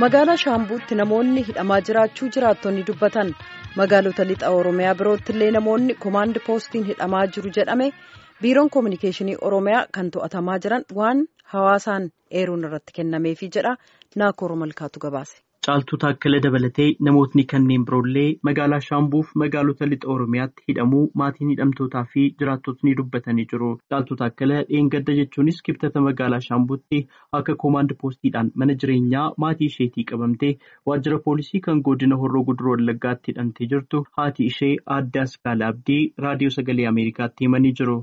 magaalaa shaambuutti namoonni hidhamaa jiraachuu jiraattonni dubbatan magaalota lixa oromiyaa birootti illee namoonni koomaand poostiin hidhamaa jiru jedhame biiroon koominikeeshinii oromiyaa kan to'atamaa jiran waan hawaasaan eeruun irratti kennameefii jedha naakoor malkaatu gabaase. Caaltuu Taakkala dabalatee namootni kanneen biroollee magaalaa Shaambuuf magaalota lixa Oromiyaatti hidhamuu maatiin hidhamtootaa fi jiraattotni dubbatanii jiru. Caaltuu Taakkala dheengadda jechuunis kibxata magaalaa Shaambuutti akka koomaand poostiidhaan mana jireenyaa maatii isheetii qabamtee waajjira poolisii kan godina Horroo Guduroo Wallaggaatti hidhamtee jirtu haati ishee aadde Askaala Abdii raadiyoo sagalee Ameerikaatti himanii jiru.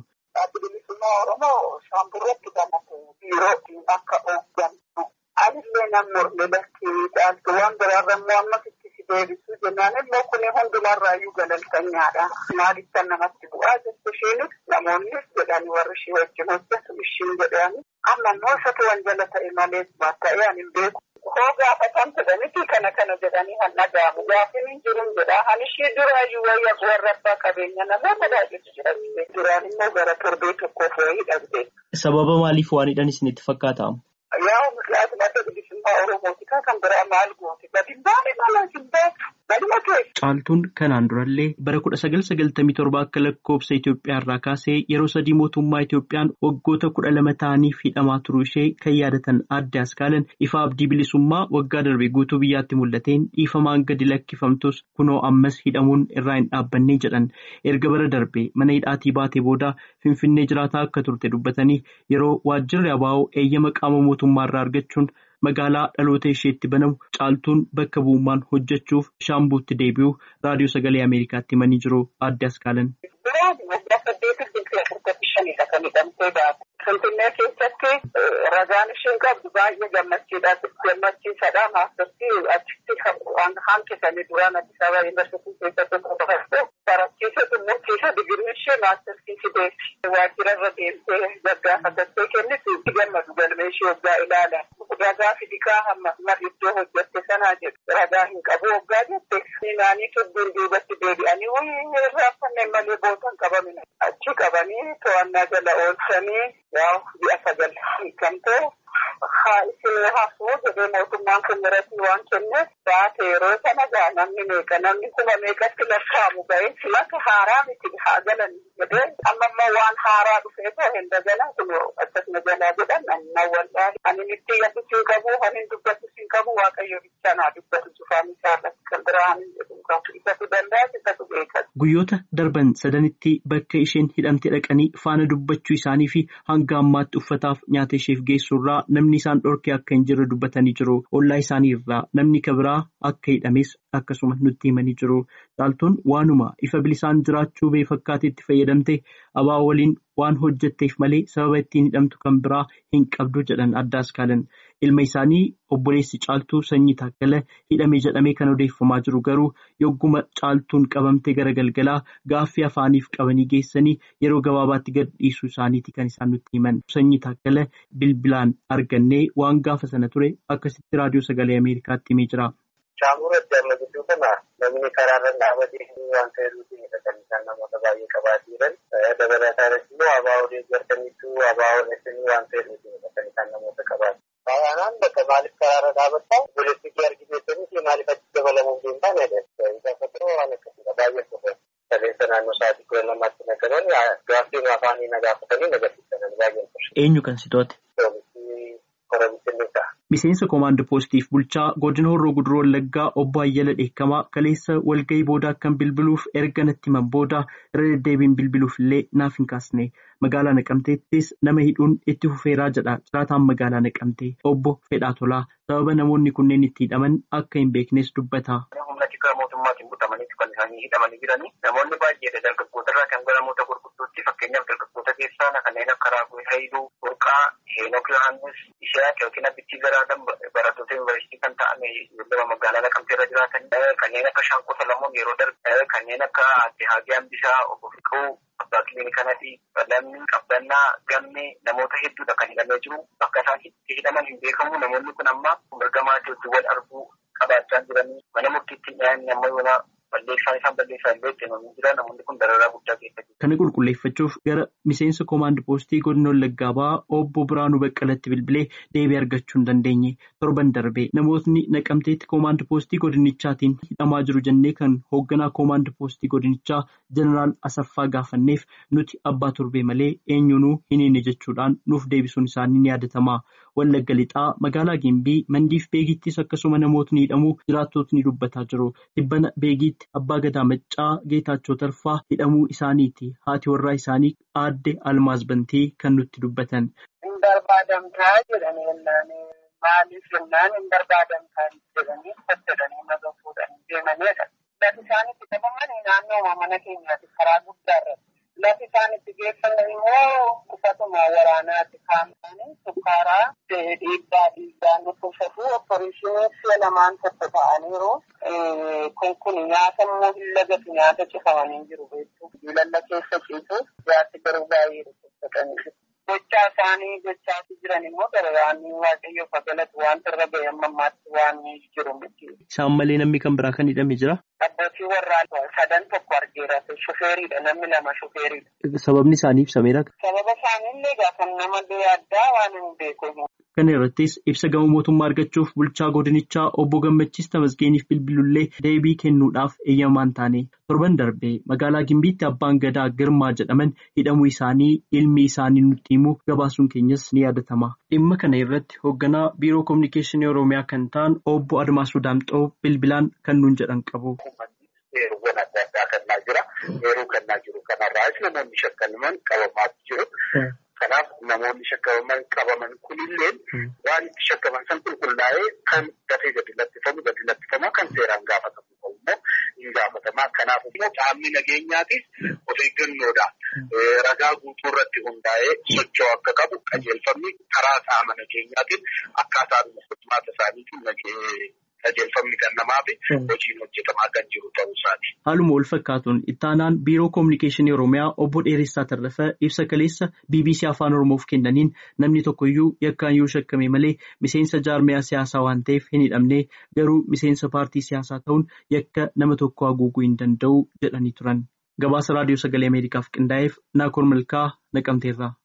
Anillee namni horlee lakkee caaltu waan biraarra immoo ammas itti si deebisuu jennaan immoo kun hundumarraayyuu galaltanyaadha. Maaliif namatti bu'aa jettu isheenis namoonnis jedhanii warri ishee wajjin hojjetu ishiin jedhani amma immoo isatu wanjala ta'e malee ta'ee ani hin beeku. Hoo gaafatan jedhanitti kana kana jedhanii han dhaga'amu gaafin hin jiru jedha han ishee duraayyuu wayya warra abbaa qabeenya namoota baay'eetu jira duraan immoo gara torbee tokkoof wayii hidhamte. Sababa maaliif waan hidhan isinitti fakkaata? Yaa mislaatu madda bilisummaa Oromooti kan biraa maal gooti gadi baay'ee mala hin beeku galma ta'e. Caaltuun kanaan durallee bara kudha sagal sagaltamii torba akka lakkoofsa Itoophiyaa irraa kaasee yeroo sadii mootummaa Itoophiyaan waggoota kudha lama ta'aniif hidhamaa turuu ishee kan yaadatan aadde askaalan ifa abdii bilisummaa waggaa darbe guutuu biyyaatti mul'ateen dhiifamaan gadi lakkifamtus kunoo ammas hidhamuun irraa hin dhaabbanne jedhan erga bara darbe mana hidhaatii baatee booda finfinnee jiraataa akka turte dubbatanii yeroo waajjirri abaa'oo eeyyama qaama mootummaa irraa argachuun magaalaa dhaloota isheetti banamu caaltuun bakka bu'ummaan hojjechuuf shaambuutti deebi'u raadiyoo sagalee ameerikaatti himanii jiru aadde askaalan. Finfinnee keessatti ragaan isheen qabdu baay'ee gammachiidha. Gammachiisadha. Maastartii achitti hanqisanii duraan Addis Ababa Yuunivarsiitii keessatti qofaatti barachiisa xumursiisa digirii ishee maastartii fideessi. Waajjira irra deemtee gaggaafattee kennitu itti gammadu galmee ishee waggaa ilaala. Ragaa fidikaa hamma marri iddoo hojjette sanaa jedhu ragaa hin qabu waggaa jette. Naanii tudduun duubatti deebi'anii wayii raafanneen malee bootan qabamina. Achi qabanii to'annaa jala oolchanii yaa ji'a sagal hiikamtee haa isin hafuu jedhee mootummaan kun irratti waan kenneef baate yeroo sana gaa namni meeqa namni kuma meeqatti lakkaa'amu ga'ee silaka haaraa miti haa galan jedhee amma immoo waan haaraa dhufee too hin dagalan kun akkasuma jalaa jedhan nan wallaahi ani itti yaadus hin qabu ani dubbatus hin qabu waaqayyo bichaa naa dubbatu cufaan isaa irratti kan biraa ani jedhu isatu danda'a isatu beekas. Guyyoota darban sadanitti bakka isheen hidhamte dhaqanii faana dubbachuu isaanii fi hanga ammaatti uffataaf nyaata isheef geessu irraa namni isaan dhorkee akka hin jirre dubbatanii jiru. Ollaa isaanii irraa namni kabiraa akka hidhames akkasuma nutti himanii jiru. Caaltuun waanuma ifa bilisaan jiraachuu bee fakkaateetti fayyadamte abaa waliin waan hojjetteef malee sababa ittiin hidhamtu kan biraa hin qabdu jedhan adda askaalan. Ilma isaanii obboleessi caaltuu sanyii taakkala hidhame jedhamee kan odeeffamaa jiru garuu yogguma caaltuun qabamte gara galgalaa gaaffii afaaniif qabanii geessanii yeroo gabaabaatti gad dhiisuu isaaniiti kan isaan nutti himan. Sanyii taakkala bilbilaan argannee waan gaafa sana ture akkasitti raadiyoo sagalee Ameerikaatti himee jira. Shaamur addaama gidduu kana namni karaarra dhaabatee waan ta'eef kan isaan namoota baay'ee qabaatii jiran dabalataanis immoo abaa'oo deeggartaniitu abaa'oo dheessanii waan ta'eef kan isaan namoota qabaatu. Baay'inaan bakka maaliif karaarra dhaabbattaa politiikii argisiisanii fi maaliif achi dabalamuuf deemtaa ni adeemsa. Gaafatoo waan akkasiidha baay'ee qofa. Saleessa naannoo sa'aatii kudha lamaatti nagadan gaaffii afaanii na gaafatanii nagarsiisan baay'ee qofa. Eenyu kan si to'ate? Miseensa koomaand poostiif bulchaa godina horroo guduroo wallaggaa obbo Ayyala Dheekamaa kaleessa walgahii booda akkan bilbiluuf erga natti himan booda irra deddeebiin bilbiluuf illee naaf hin kaasne magaalaa naqamteettis nama hidhuun itti fufeeraa jedha jiraataan magaalaa naqamtee obbo Fedhaa Tolaa sababa namoonni kunneen itti hidhaman akka hin beeknes dubbata. Humna xiqqaa mootummaatiin butamaniitu kan isaanii hidhamanii jiranii namoonni baay'eedha dargaggoota irraa kan gara namoota gurguddootti fakkeenyaaf dargaggoota keessaa kanneen akka Raaguu Hayiluu Burqaa Heenok Yohaannis Ishaaq yookiin Abbichii Garaadhaan barattoota yuunivarsiitii kan ta'an lama magaalaa Naqamtee irra jiraatan kanneen akka Shaanqoo Salamoon yeroo darbe kanneen akka Aadde Haagee Hambisaa Obbo Fiquu Abbaa Kiliinikanati Lamni Qabbannaa Gammee namoota hedduudha kan hidhamee jiru bakka isaan itti hidhaman hin beekamu namoonni kun amma mirga maatii wal arguu qabaachaa jiranii mana murtiitti dhiyaanni amma yoona balleessaan isaan balleessaa illee itti namni jira namoonni kun dararaa guddaa keessa jiru. Kana qulqulleeffachuuf gara miseensa koomaand poostii godina Wallaggaa ba'aa obbo Biraanuu Baqqalatti bilbilee deebii argachuu hin dandeenye torban darbee namootni naqamteetti koomaand poostii godinichaatiin hidhamaa jiru jennee kan hoogganaa koomaand poostii godinichaa jeneraal Asaffaa gaafanneef nuti abbaa torbee malee eenyunuu hin hiine jechuudhaan nuuf deebisuun isaanii ni yaadatama. Wallagga lixaa magaalaa Gimbii mandiif beegiittis akkasuma namootni hidhamuu jiraattotni dubbataa jiru. Dhibbana beegiitti abbaa gadaa maccaa Geetaachoo Tarfaa hidhamuu isaaniiti. Haati warraa isaanii aadde Almaaz Bantee kan nutti dubbatan. Hin barbaadamtaa jedhanii yennaan maaliif jennaan hin barbaadamtaa jedhanii fayyadanii naga fuudhanii deemanidha. Lafi isaan itti qabaman naannoo mana keenyaati karaa guddaarratti. Lafi isaan itti geeffaman immoo uffatuma waraanaati kaa'amanii sukkaaraa dhiibbaa dhiibbaa nutti uffatu opereeshinii si'a lamaan tokko ta'aniiru. Kun kun nyaata immoo hin lagatu nyaata cifamanii jiru beektu. Lalla keessa ciisu jaarsi garuu baay'ee dhukkubsatanii Gochaa isaanii gochaa jiran immoo dararaan waaqayyo fagalatu wanta irra ga'e amma ammaatti waan jiru miti. Isaan malee namni kan biraa kan hidhame jira. Abbootii warraa sadan tokko argeera. Shufeeriidha namni lama shufeeriidha. Sababni isaanii ibsameera. Sababa isaaniillee gaafa nama addaa waan hin beeku. Kana irrattis ibsa gama mootummaa argachuuf bulchaa godinichaa obbo Gammachiis Tamasgeeniif bilbilullee deebii kennuudhaaf eeyyamaan taane torban darbee magaalaa Gimbiitti abbaan gadaa Girmaa jedhaman hidhamuu isaanii ilmi isaanii nutti himuu gabaasuun keenyas ni yaadatama. Dhimma kana irratti hoogganaa biiroo kominikeeshinii Oromiyaa kan ta'an obbo Admaasuu Daamxoo bilbilaan kan nuun jedhan qabu. Heeruuwwan adda addaa kennaa jira. Heeruu kennaa jiru kanarraas namoonni shakkaman qabamaa jiru. Kanaaf namoonni shakkaman qabaman kunillee waan itti shakkaman san qulqullaa'ee kan dafee gadi lattifamu gadi lattifamaa kan seeraan gaafatamu ta'u immoo hin gaafatamaa. Kanaaf immoo qaamni nageenyaatis of eeggannoodhaan ragaa guutuu irratti hundaa'ee socho'uu akka qabu qajeelfamni karaa qaama nageenyaatiin akkaataa furmaata isaaniitiin qajeelfamni kan namaa fi hojiin hojjetamaa kan jiru ta'uu isaati. Haaluma wal fakkaatuun ittaanaan biiroo kominikeeshinii Oromiyaa obbo Dheeressaa Tarrafa ibsa kaleessa BBC Afaan Oromoof kennaniin namni tokkoyyuu yakkaan yoo shakkame malee miseensa jaarmiyaa siyaasaa waan ta'eef hin hidhamne garuu miseensa paartii siyaasaa ta'uun yakka nama tokko haguuguu hin danda'u jedhanii turan. Gabaasa raadiyoo sagalee Ameerikaaf qindaa'eef Naakoor Malkaa naqamteerraa.